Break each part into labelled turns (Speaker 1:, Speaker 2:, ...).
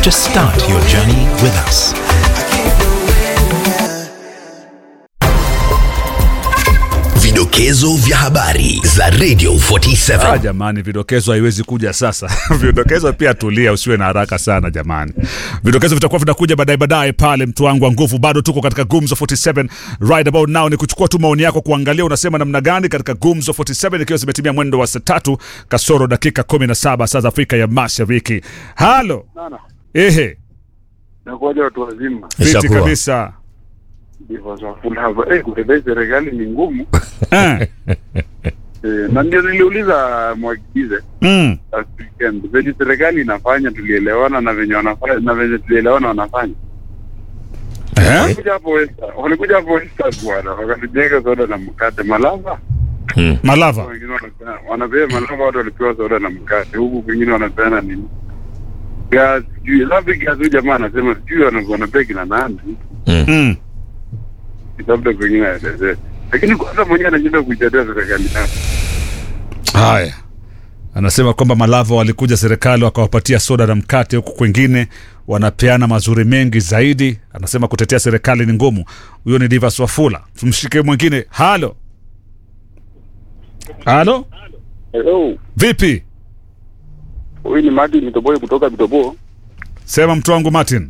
Speaker 1: Just start your journey with us.
Speaker 2: Vidokezo vya habari za Radio
Speaker 3: Ah,
Speaker 2: 47.
Speaker 3: jamani, vidokezo haiwezi kuja sasa. vidokezo pia tulia, usiwe na haraka sana jamani. Vidokezo vitakuwa vinakuja baadaye baadaye pale, mtu wangu wa nguvu. Bado tuko katika Gumzo 47 right about now, ni kuchukua tu maoni yako, kuangalia unasema namna gani katika Gumzo 47, ikiwa zimetimia mwendo wa saa tatu kasoro dakika 17 saa za Afrika ya Mashariki. Halo,
Speaker 4: Sana.
Speaker 3: ehe,
Speaker 4: Nakuwaja watu wazima.
Speaker 3: fiti
Speaker 5: Ishakuwa.
Speaker 3: kabisa.
Speaker 4: Ndivyo za full hapa. Eh, kutembea serikali ni ngumu.
Speaker 3: Eh,
Speaker 4: Eh, na ndio niliuliza mwagize
Speaker 3: mm,
Speaker 4: last weekend. Venye serikali inafanya tulielewana na venye wanafanya na venye tulielewana wanafanya.
Speaker 3: eh,
Speaker 4: Walikuja hapo Western. Walikuja hapo Western bwana. Wakatujenga soda na mkate. Malava.
Speaker 3: Malava.
Speaker 4: Wengine wanapeana wanapea malava watu walipewa soda na mkate. Huku kwingine wanapeana nini? Gas, sijui. Labda gas huyu jamaa anasema sijui wana- wanapea kina nani.
Speaker 3: Mm.
Speaker 4: labda kwengine aelezee, lakini kwanza mwenyewe anashinda kuitetea serikali yake.
Speaker 3: Haya, anasema kwamba Malava walikuja serikali wakawapatia soda na mkate, huku kwengine wanapeana mazuri mengi zaidi. Anasema kutetea serikali ni ngumu. Huyo ni Divas Wafula. Tumshike mwingine. Halo, halo,
Speaker 4: Hello,
Speaker 3: vipi?
Speaker 4: huyu ni Madi Mitoboi kutoka Mitoboo.
Speaker 3: Sema mtu wangu Martin.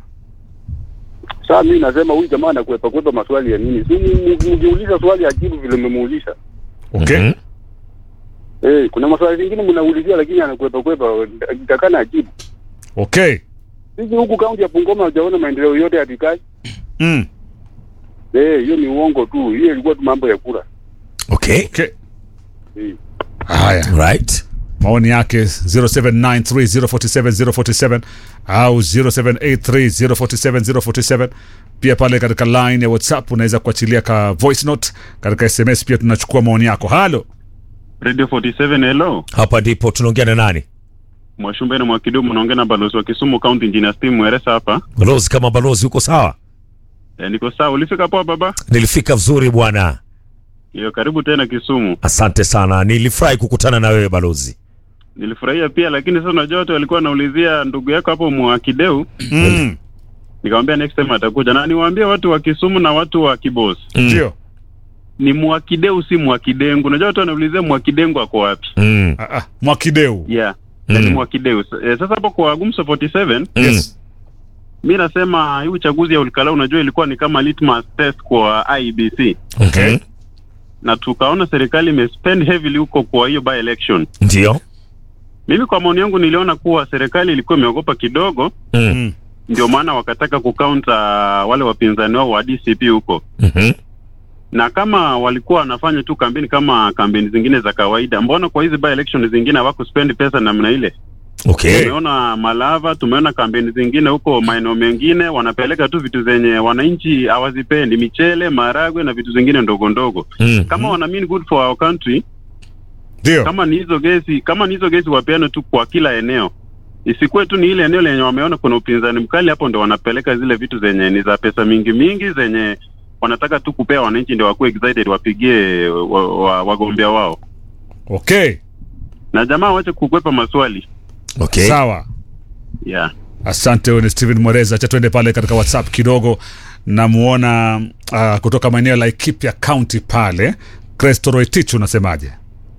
Speaker 4: Sasa mimi nasema huyu jamaa anakwepa kwepa maswali ya nini? Si mu- mkiuliza swali ajibu vile mmemuuliza.
Speaker 3: Okay.
Speaker 5: Mhm.
Speaker 4: Eh, kuna maswali mengine mnaulizia lakini anakwepa kwepa, akitakana ajibu.
Speaker 3: Okay.
Speaker 4: Sisi huku kaunti ya Bungoma hujaona maendeleo yote ya Dikai.
Speaker 3: Mm.
Speaker 4: Eh, hiyo ni uongo tu. Hiyo ilikuwa tu mambo ya kura.
Speaker 5: Okay.
Speaker 3: Okay.
Speaker 4: Eh.
Speaker 3: Haya,
Speaker 5: Right.
Speaker 3: maoni yake 0793047047 au 0783047047 pia pale katika line ya whatsapp unaweza kuachilia ka voice note katika sms pia tunachukua maoni yako halo
Speaker 6: Radio 47 hello.
Speaker 5: Hapa ndipo tunaongea na nani?
Speaker 6: Mwashumbe na Mwakidumu naongea na balozi wa Kisumu County Engineer Steve Mweresa hapa.
Speaker 5: Balozi kama balozi uko sawa?
Speaker 6: E, niko sawa. Ulifika poa baba?
Speaker 5: Nilifika vizuri bwana.
Speaker 6: Yo, karibu tena Kisumu.
Speaker 5: Asante sana. Nilifurahi kukutana na wewe balozi.
Speaker 6: Nilifurahia pia lakini sasa unajua watu walikuwa wanaulizia ndugu yako hapo Mwakideu.
Speaker 3: mm.
Speaker 6: Nikamwambia next time atakuja. Na niwaambie watu wa Kisumu na watu wa Kibos.
Speaker 3: ndio
Speaker 6: Ni Mwakideu si Mwakidengu. Unajua watu wanaulizia Mwakidengu ako wapi?
Speaker 5: Mm.
Speaker 3: Ah, ah, mwakideu
Speaker 6: Yeah.
Speaker 5: Mm.
Speaker 6: Mm. Ni Mwakideu. E, sasa hapo kwa Gumso 47
Speaker 3: yes.
Speaker 6: mi nasema hii uchaguzi ya Ulikala unajua ilikuwa ni kama litmus test kwa IEBC.
Speaker 5: Okay.
Speaker 6: na tukaona serikali imespend heavily huko kwa hiyo by election.
Speaker 5: Ndio.
Speaker 6: Mimi kwa maoni yangu niliona kuwa serikali ilikuwa imeogopa kidogo,
Speaker 5: Mm.
Speaker 3: Mm.
Speaker 6: ndio maana wakataka kukaunta wale wapinzani wao wa DCP huko,
Speaker 5: Mhm.
Speaker 6: na kama walikuwa wanafanya tu kampeni kama kampeni zingine za kawaida, mbona kwa hizi by election zingine hawakuspend pesa namna ile?
Speaker 5: Okay.
Speaker 6: Tumeona Malava, tumeona kampeni zingine huko maeneo mengine wanapeleka tu vitu zenye wananchi hawazipendi, michele, maragwe na vitu zingine ndogo ndogo.
Speaker 5: Mm.
Speaker 6: Kama wana mean good for our country,
Speaker 3: ndio
Speaker 6: kama ni hizo gesi kama ni hizo gesi wapeane tu kwa kila eneo isikuwe tu ni ile eneo lenye wameona kuna upinzani mkali hapo ndo wanapeleka zile vitu zenye ni za pesa mingi mingi zenye wanataka tu kupea wananchi ndio wakuwe excited wapigie wa, wa, wagombea wao
Speaker 3: okay
Speaker 6: na jamaa wache kukwepa maswali
Speaker 5: Okay.
Speaker 3: sawa
Speaker 6: yeah
Speaker 3: asante huyu ni steven mwereza cha twende pale katika whatsapp kidogo namuona uh, kutoka maeneo ya laikipia county pale crestoroetich unasemaje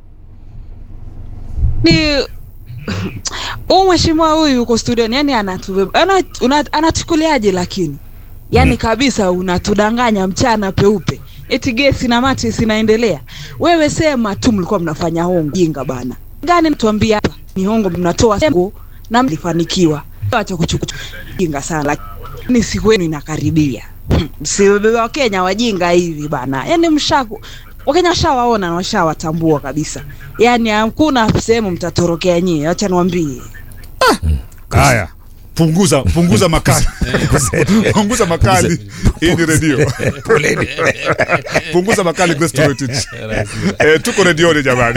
Speaker 7: ni huu mheshimiwa huyu yuko studioni yani anatu- ana- una- anatukuliaje lakini yani kabisa unatudanganya mchana peupe eti gesi na mati sinaendelea wewe sema tu mlikuwa mnafanya hongo jinga bana gani tuambia hapa ni hongo mnatoa hongo na mlifanikiwa acha kuchukua jinga sana lakini siku yenu inakaribia si wakenya wajinga hivi bana yani mshaku wakenya washawaona na washawatambua kabisa yaani hakuna sehemu mtatorokea nyie acha niwambie
Speaker 3: haya punguza punguza makali punguza makali hii ni redio
Speaker 5: Poleni.
Speaker 3: punguza makali crestoroetich eh, tuko redioni jamani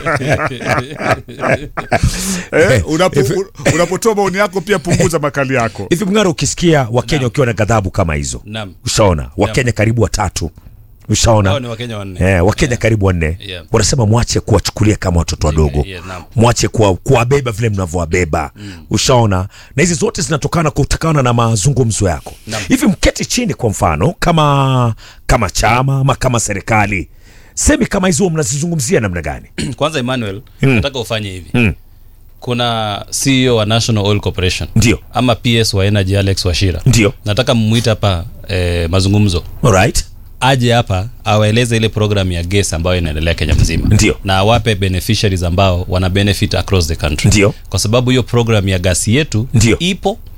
Speaker 3: eh, unapo, unapotoa maoni yako pia punguza makali yako
Speaker 5: Hivi Mng'aro, ukisikia Wakenya wakiwa na ghadhabu kama hizo,
Speaker 8: Naam.
Speaker 5: ushaona Wakenya karibu watatu ushaona
Speaker 8: Hao ni Wakenya wanne.
Speaker 5: eh, wakenya karibu wanne
Speaker 8: Yeah.
Speaker 5: wanasema mwache kuwachukulia kama watoto wadogo
Speaker 8: yeah, naam.
Speaker 5: mwache kuwa- kuwabeba vile mnavyowabeba ushaona na hizi zote zinatokana kutokana na mazungumzo yako
Speaker 8: Naam.
Speaker 5: hivi mketi chini kwa mfano kama kama chama ama kama serikali semi kama hizo mnazizungumzia namna gani
Speaker 8: kwanza emmanuel
Speaker 5: Mm.
Speaker 8: nataka ufanye hivi
Speaker 5: Mm.
Speaker 8: kuna ceo wa national oil corporation
Speaker 5: ndio
Speaker 8: ama ps wa energy alex washira
Speaker 5: ndio
Speaker 8: nataka mmwite hapa eh, mazungumzo
Speaker 5: alright
Speaker 8: aje hapa awaeleze ile program ya ges ambayo inaendelea kenya mzima
Speaker 5: Ndio.
Speaker 8: na awape beneficiaries ambao wana benefit across the country
Speaker 5: Ndio.
Speaker 8: kwa sababu hiyo program ya gasi yetu
Speaker 5: Ndio.
Speaker 8: ipo